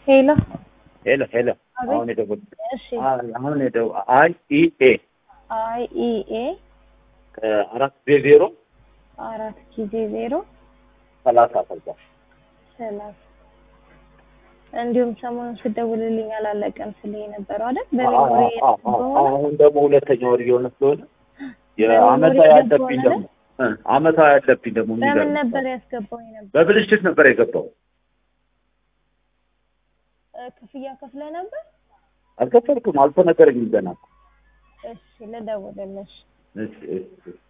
ሄሎ ሄሎ ሄሎ አቤት። አሁን የደወል እሺ አሁን የደው አይ ኢ ኤ አይ ኢ ኤ አራት ዜሮ አራት ጊዜ ዜሮ ሰላሳ ከዛ ሰላሳ እንዲሁም ሰሞኑን ስደውልልኝ አላለቀም ስል የነበረው አይደል? በሜሞሪ በሆነ አሁን ደግሞ ሁለተኛ ወር እየሆነ ስለሆነ በሜሞሪ የአመታዊ የገባው ያለብኝ አይደል? ደግሞ እ አመታዊ ያለብኝ ደግሞ በምን የሚገርም ነበር ያስገባው ነበር? በብልሽት ነበር የገባው ክፍያ ከፍለ ነበር? አልከፈልኩም አልተነገረኝም ገና እሺ ልደውልልሽ። እሺ እሺ